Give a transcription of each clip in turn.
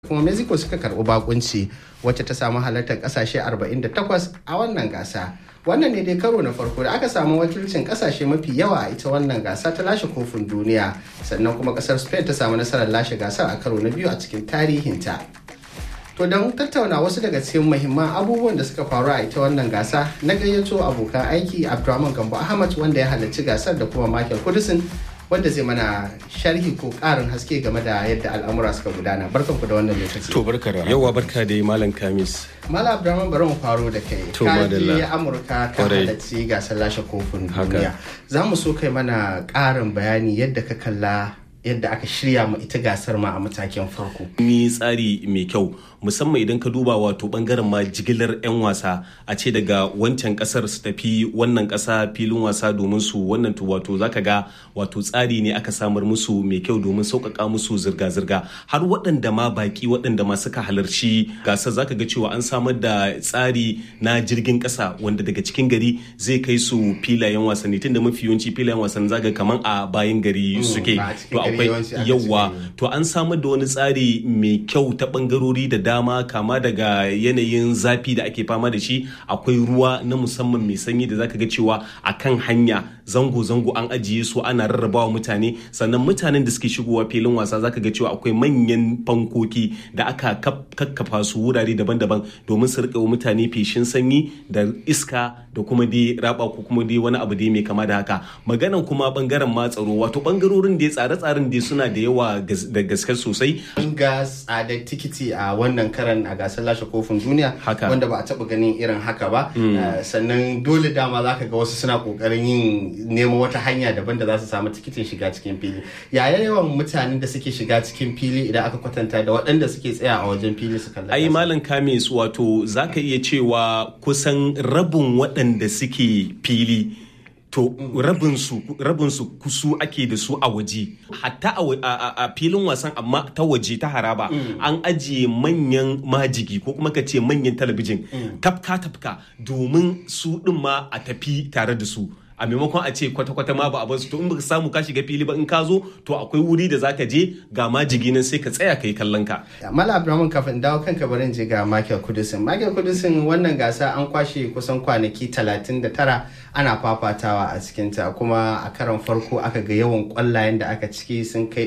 kuma mexico suka karɓi bakunci wacce ta samu halartar ƙasashe 48 a wannan gasa wannan ne dai karo na farko da aka samu wakilcin kasashe mafi yawa a ita wannan gasa ta lashe kofin duniya sannan kuma kasar spain ta samu nasarar lashe gasar a karo na biyu a cikin tarihinta to don tattauna wasu daga cikin muhimman abubuwan da suka faru a ita wannan gasa na gayyato abokan aiki abdulrahman gambo ahmad wanda ya halarci gasar da kuma michael kudusin wanda zai mana sharhi ko karin haske game da yadda al'amura suka gudana barkan ku da wannan lokaci to barka da yawa barka da malam kamis Malam Abdulrahman bari mu faro da kai. To, ka madalla. je Amurka ka Kwarai. halarci gasar lashe kofin Haka. duniya. Za mu so kai mana ƙarin bayani yadda ka kalla yadda aka shirya ma ita gasar ma a matakin farko. ni tsari mai kyau musamman idan ka duba wato bangaren ma jigilar 'yan wasa a ce daga wancan kasar su tafi wannan kasa filin wasa domin su wannan to wato zaka ga wato tsari ne aka samar musu mai kyau domin sauƙaƙa musu zirga-zirga har waɗanda ma baki waɗanda ma suka halarci gasar zaka ga cewa an samar da tsari na jirgin ƙasa wanda daga cikin gari zai kai su filayen wasanni tunda mafi yawanci filayen wasanni zaka ga kaman a bayan gari suke ba a cikin to gari akwai yawanci aka yawa cika to an samar da wani tsari mai kyau ta bangarori da dama kama daga yanayin zafi da ake fama da shi akwai ruwa na musamman mai sanyi da zaka ga cewa a kan hanya zango-zango an ajiye su ana rarrabawa mutane sannan mutanen da suke shigowa filin wasa zaka ga cewa akwai manyan fankoki da aka kaf- kakkafa su wurare daban-daban domin su rika wa mutane feshin sanyi da iska da kuma dai raba ko kuma dai wani abu dai mai kama da haka maganan kuma bangaren ma tsaro wato bangarorin da tsare-tsaren dai suna da yawa gas- da gaske sosai An ga tsadar tikiti a wannan karan a gasar lashe kofin duniya Haka. wanda ba a taɓa ganin irin haka ba. Eh, Sannan dole dama za ka ga wasu suna ƙoƙarin yin nemo wata hanya daban da za su samu tikitin shiga cikin fili. Yaya yawan mutanen da suke shiga cikin fili idan aka kwatanta da waɗanda suke tsaya a wajen fili su kalla ai gasar? malam kamis wato zaka iya cewa kusan rabin waɗanda suke fili to rabinsu rabinsu kusu ake da su a waje hatta a wa- a a- a filin wasan amma ta waje ta haraba an ajiye manyan majigi ko kuma ka ce manyan talabijin tafka tafka domin su ɗin ma a tafi tare da su a maimakon a ce kwata-kwata ma ba a basu to in baka samu ka shiga fili ba in ka zo to akwai wuri da zaka je ga majigi nan sai ka tsaya ka yi kallon ka Mala Abdulrahman kafin dawo kanka barin je ga Michael Kudusin. Michael Kudusin wannan gasa an kwashe kusan kwanaki 39 ana fafatawa a cikinta kuma a karon farko aka ga yawan kwallayen da aka ciki sun kai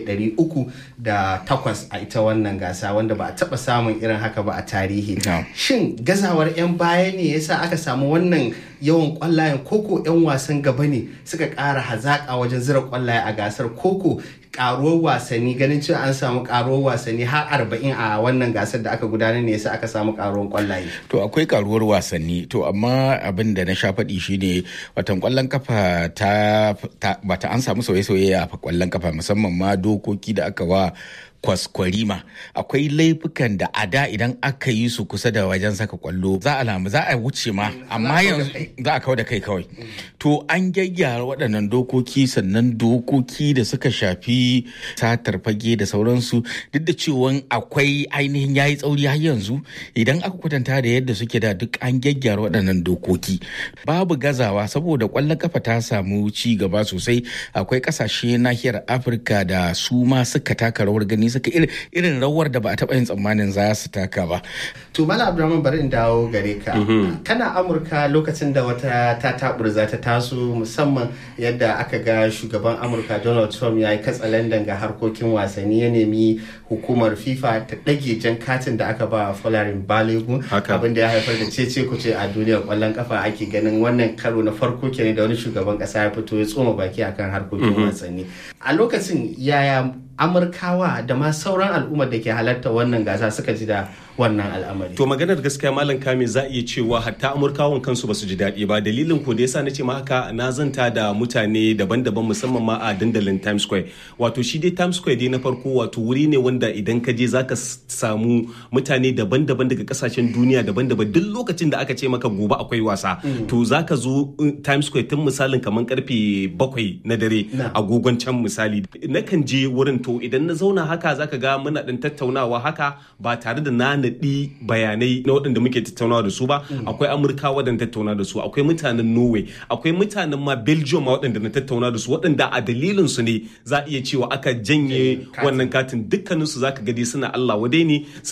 308 a ita wannan gasa wanda ba a taba samun irin haka ba a tarihi. No. Shin gazawar 'yan baya ne yasa aka samu wannan yawan kwallayen koko 'yan wasan gaba ne suka ƙara hazaƙa wajen zira kwallaye a gasar koko karuwar wasanni ganin cewa an samu karuwar wasanni har arba'in a wannan gasar da aka gudanar ne yasa aka samu karuwar kwallaye. To akwai karuwar wasanni to amma abin da na sha faɗi shine watan kwallon kafa ta, ta bata an samu sauye-sauye a kwallon kafa musamman ma dokoki da aka wa kwaskwarima akwai laifukan da a da idan aka yi su kusa da wajen saka kwallo za a lamu za a wuce ma amma yanzu za a kawo da kai kawai to an gyaggyara waɗannan dokoki sannan dokoki da suka shafi satar fage da sauransu duk da cewa akwai ainihin yayi tsauri har yanzu idan aka kwatanta da yadda suke da duk an gyaggyara waɗannan dokoki babu gazawa saboda ƙwallon kafa ta samu ci gaba sosai akwai ƙasashe nahiyar afirka da su ma suka taka rawar gani suka irin- irin rawar da ba a taɓa yin tsammanin za su taka ba To Mala Abdulrahman bari in dawo gare ka. Kana Amurka lokacin da wata ta taburza ta taso musamman yadda aka ga shugaban Amurka Donald Trump ya yi katsalandan ga harkokin wasanni ya nemi hukumar FIFA ta ɗage jan katin da aka ba Folarin Balogun Haka. abin da ya haifar da cece kuce a duniyar kwallon kafa ake ganin wannan karo na farko kenan da wani shugaban kasa ya fito ya tsoma baki akan harkokin wasanni. A lokacin yaya Amurkawa da ma sauran al'ummar da ke halarta wannan gasa suka ji da wannan al'amari. To maganar gaskiya Malam Kame za a iya cewa hatta Amurkawan kansu ba su ji daɗi ba dalilin ko da yasa na ce ma haka na zanta da mutane daban-daban musamman ma a dandalin Times Square. Wato shi dai Times Square dai na farko wato wuri ne wanda idan ka je zaka s- samu mutane daban-daban daga kasashen duniya daban-daban duk lokacin da aka ce maka gobe akwai wasa to zaka zo uh, Times Square tun misalin kamar karfe bakwai na dare Na. agogon can misali nakan je wurin to idan na zauna haka zaka ga muna ɗin tattaunawa haka ba tare da na naɗi bayanai na waɗanda muke tattaunawa da su ba akwai amurka waɗanda tattauna da su akwai mutanen norway akwai mutanen ma belgium ma waɗanda na tattauna da su waɗanda a dalilin su ne za a iya cewa aka janye wannan katin dukkaninsu zaka gadi suna allah wadai ne